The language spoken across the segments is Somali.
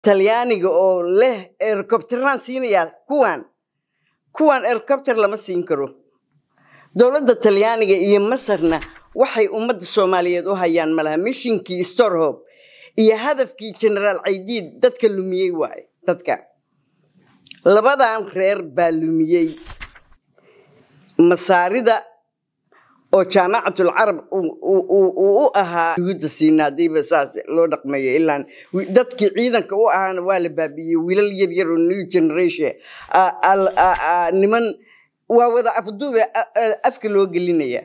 talyaaniga oo leh ercopteraan siinayaa kuwan kuwan ercopter lama siin karo dowladda talyaaniga iyo masarna waxay ummadda soomaaliyeed u hayaan malaha mishinkii storhob iyo hadafkii generaal caydiid dadka lumiyey waaye dadka labadan reer baa lumiyey masaarida oo jaamacatul carab uu u ahaa yuhuudda siina hadiiba saas loo dhaqmayo ilaan dadkii ciidanka u ahaana waa la baabiiyey wiilal yar yar oo new generation niman waa wada afduube afka loo gelinaya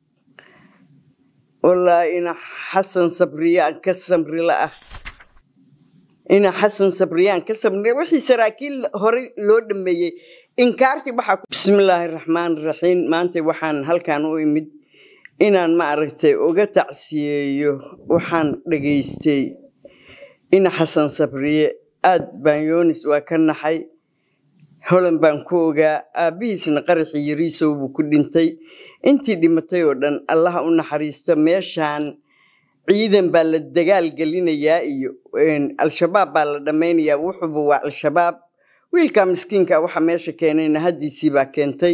wallaahi ina xasan sabriyaan ka samrila ah ina xasan sabriyaan ka samrila wixii saraakiil horey loo dhameeyey inkaartii waxaa bismillaahi raxmaan raxiim maanta waxaan halkan u imid inaan ma aragtay uga tacsiyeeyo waxaan dhageystay ina xasan sabriye aad baan yoonis waa ka naxay holan baan ku ogaa aabbihiisna qaraxii yariisow buu ku dhintay intii dhimatay oo dhan allaha u naxariisto meeshaan ciidan baa la dagaal gelinayaa iyo al-shabaab baa la dhammaynayaa wuxuuba waa al-shabaab wiilka miskiinka waxa meesha keenayna haddiisii baa keentay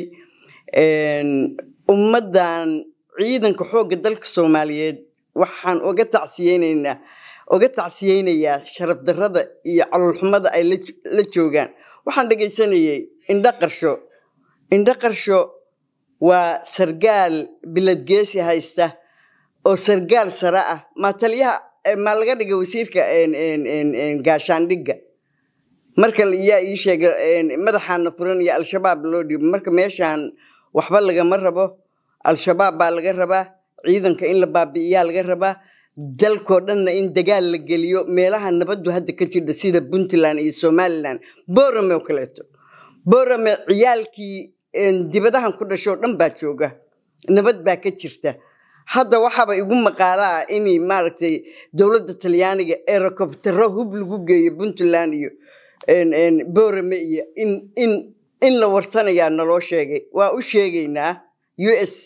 ummaddan ciidanka xoogga dalka soomaaliyeed waxaan uga tacsiyeynaynaa uga tacsiyeynayaa sharaf darrada iyo caloolxumada ay la joogaan waxaan dhegaysanayay indho qarsho indho qarsho waa sargaal biladgeesi haysta oo sargaal sare ah maa taliyaha maa laga dhiga wasiirka gaashaandhigga marka yaa ii sheega madaxaana furan iyo al-shabaab loo dhiibo marka meeshaan waxba lagama rabo al-shabaab baa laga rabaa ciidanka in la baabi'iyaa laga rabaa dalkoo dhanna in dagaal la geliyo meelaha nabaddu hadda ka jirta sida puntland iyo somalilan borame oo kaleeto borame ciyaalkii dibadahan ku dhashoo dhan baa jooga nabad baa ka jirta hadda waxaaba igu maqaala ah in maaragtay dowladda talyaaniga erocoptero hub lagu geeyo puntland iyo borame iyo in in in la warsanayaa naloo sheegay waa u sheegaynaa u s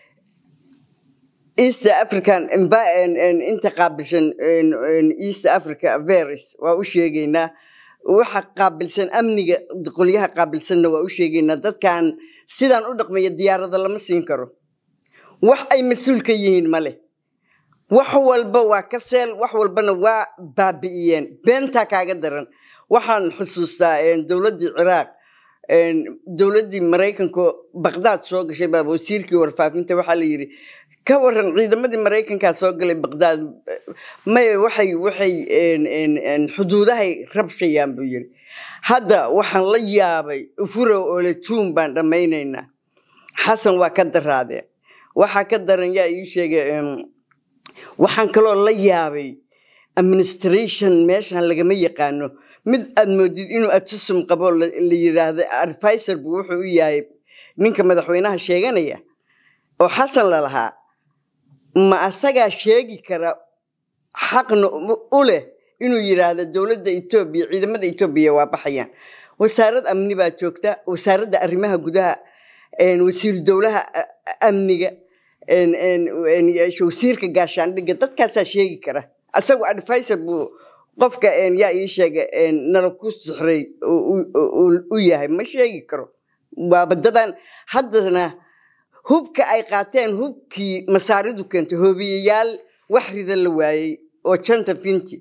east african inta qaabilsan east africa veris waa u sheegaynaa waxa qaabilsan amniga qolyaha qaabilsanna waa u sheegaynaa dadkan sidaan u dhaqmaya diyaarada lama siin karo wax ay mas-uul ka yihiin male wax walba waa ka seel wax walbana waa baabi'iyeen beentaa kaaga daran waxaan xusuustaa dowladdii ciraaq dowladdii maraykanka baqdaad soo gashay baa wasiirkii warfaafinta waxaa la yidhi ka waran ciidamadii maraykankaa soo galay baqdaad may waxay waxay xuduudahay rabshayaan buu yiri hadda waxaan la yaabay ufurow ole juun baan dhammaynaynaa xasan waa ka daraadeen waxaa ka daran yaa ii sheegay waxaan kaloo la yaabay administration meeshan lagama yaqaano mid aad moodid inuu atusum qabo la yiraahdo advisor buu wuxuu u yahay ninka madaxweynaha sheeganaya oo xasan lalahaa ma asagaa sheegi kara xaqna u leh inuu yiraahdo dowladda etoobiya ciidamada etoobiya waa baxayaan wasaarad amni baa joogta wasaaradda arrimaha gudaha wasiir dowlaha amniga wasiirka gaashaandhigga dadkaasaa sheegi kara asagu advisor buu qofka yaa ii sheega nala ku sixray u yahay ma sheegi karo waa badadan haddana hubka ay qaateen hubkii masaaridu keentay hoobiyayaal wax rida la waayey oo janta finti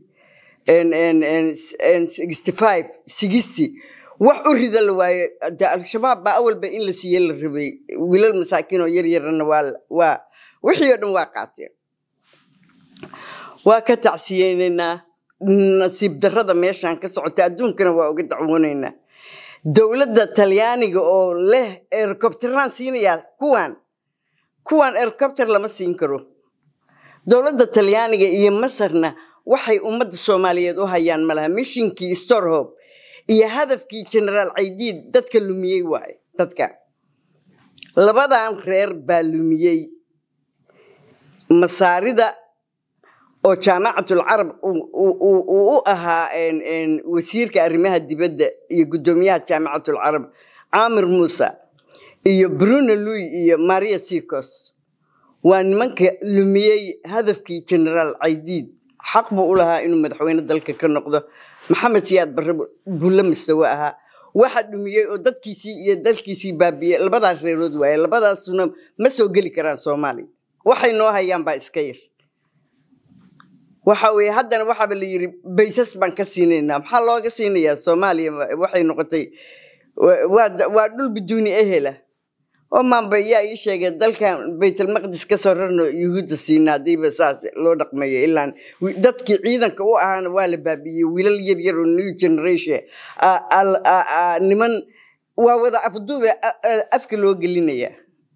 wax u rida la waaye de al-shabaab baa awalba in la siiye la rabay wiilal masaakiin oo yaryarana waa wixii oo dhan waa qaateen waa ka tacsiyeynaynaa nasiib darrada meeshan ka socota adduunkana waa uga dacwoonaynaa dowladda talyaaniga oo leh ercopteraan siinayaa kuwan kuwan ercopter lama siin karo dowladda talyaaniga iyo masarna waxay ummadda soomaaliyeed u hayaan malaha mishinkii storhob iyo hadafkii generaal caydiid dadka lumiyey waaye dadka labadan reer baa lumiyey masaarida oo jaamacatul carab uu u ahaa wasiirka arrimaha dibadda iyo guddoomiyaha jaamacatul carab caamir muuse iyo bruno louis iyo maria sicos waa nimanka lumiyey hadafkii generaal caydiid xaq buu u lahaa inuu madaxweyne dalka ka noqdo maxamed siyaad barre bulle mistawe ahaa waxa dhumiyey oo dadkiisii iyo dalkiisii baabiyey labadaas reerood waaye labadaasuna ma soo geli karaan soomaaliya waxay noo hayaan baa iska yar waxa weye haddana waxaaba la yiri baysas baan ka siinaynaa maxaa looga siinayaa soomaaliya waxay noqotay waa dhul biduuni ehela oo maanba yaa ii sheegay dalkan baytalmaqdis kasoo rarno yuhuudda siina hadiiba saas loo dhaqmayo ilaan dadkii ciidanka u ahaana waa la baabiyey wiilal yar yar oo new generation niman waa wada afduube afka loo gelinaya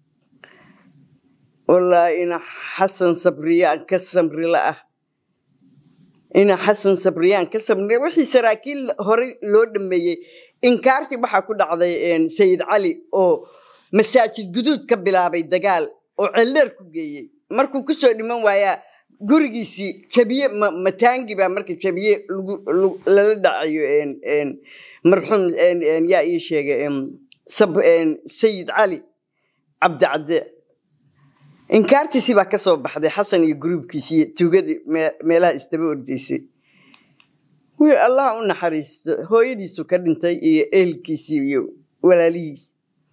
wallaahi ina xasan sabriyaan ka samrila ah ina xasan sabriyaan ka samriya wixii saraakiil horey loo dhameeyey inkaartii waxaa ku dhacday sayid cali oo masaajid guduud ka bilaabay dagaal oo celleer ku geeyey markuu kusoo dhiman waayaa gurigiisii jabiye mataangi baa marka jabiye lala dhacayo marxuum yaa ii sheegay sayid cali cabdicadde inkaartiisii baa kasoo baxday xasan iyo gruubkiisii tuugadii meelaha isdaba ordaysay wiil allah u naxariisto hooyadiisu ka dhintay iyo ehelkiisii iyo walaalihiis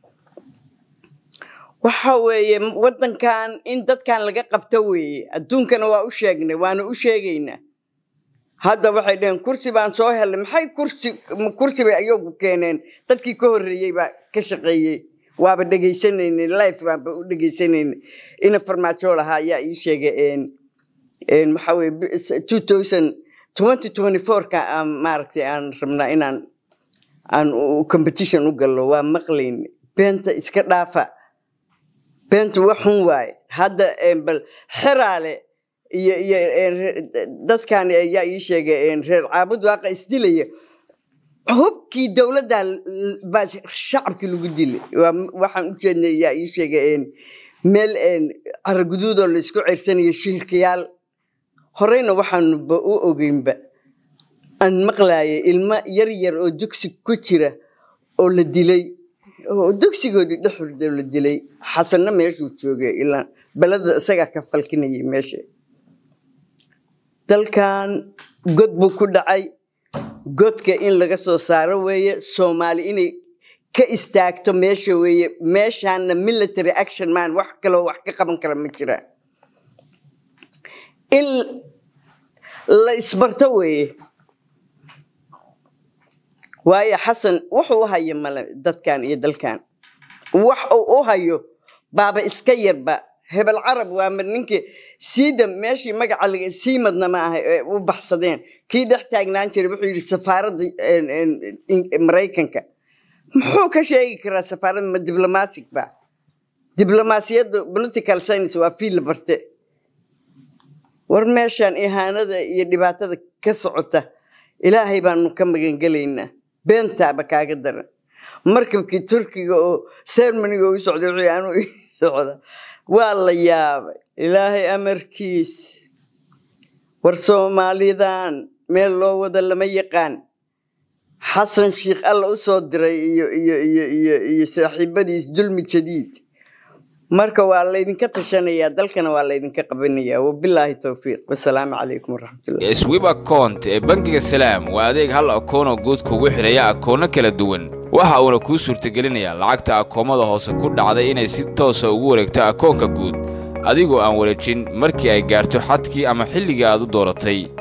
waxa weeye waddankan in dadkan laga qabto weeye adduunkana waa u sheegnay waana u sheegaynaa hadda waxay dhaheen kursi baan soo helnay maxay kursi kursi bay ayagu keeneen dadkii ka horreeyey baa ka shaqeeyey waaba dhegaysanaynay life baanba u dhegaysanaynay ina farmaajo lahaa ayaa ii sheegay waxa weye two thousand twenty twenty fourka aan maaragtay aan rabnaa inaan aan competition u gallo waa maqlayna beenta iska dhaafa beentu wax xun waaye hadda bal xeraale iyo iyo dadkan ayaa ii sheegay reer caabud waaqa isdilaya hubkii dowladda baa shacabkii lagu dilay waxaan u jeednay ayaa ii sheegay meel caraguduudoo laisku cersanayo shilkayaal horeyna waxaanuba u ogeynba aan maqlaayay ilmo yar yar oo dugsi ku jira oo la dilay dugsigoodii dhexurda la dilay xasanna meeshuu joogay ilaa beleda isagaa ka falkinayay meesha dalkan god buu ku dhacay godka in laga soo saaro weeye soomaali inay ka istaagto meesha weeye meeshaana military action man wax kaloo wax ka qaban kara ma jira in la isbarto weeye waayo xasan wuxuu u hayo male dadkan iyo dalkan wax uu u hayo baaba iska yarba hebel carab waa mar ninkii siida meeshii magaca laga sii madna ma aha ee u baxsadeen kii dhex taagnaan jiray wuxuu yidhi safaaradda maraykanka muxuu ka sheegi karaa safaaradda ma diblomatic ba diblomaasiyadda political science waa fiil barte war meeshan ihaanada iyo dhibaatada ka socota ilaahay baanu ka magangelaynaa beentaaba kaaga daran markabkii turkiga oo sermoniga u socday wuxuu anuu ii socda waa la yaabay ilaahay amarkiis war soomaalidan meel loo wada lama yaqaan xasan sheikh alla u soo diray iyo iyo iyo iyo iyo saaxiibadiis dulmi jadiid marka waa laydinka tashanayaa dalkana waa laydinka qabanayaa wabilaahi towfiiq wasalaamu calaykum waraxmatullah swib account ee bangiga salaam waa adeeg hal akoonoo guud kugu xidhaya akoono kala duwan waxa uuna kuu suurtagelinayaa lacagta akoomada hoose ku dhacday inay si toosa ugu wareegto akoonka guud adigoo aan wareejin markii ay gaarto xadkii ama xilligii aad u dooratay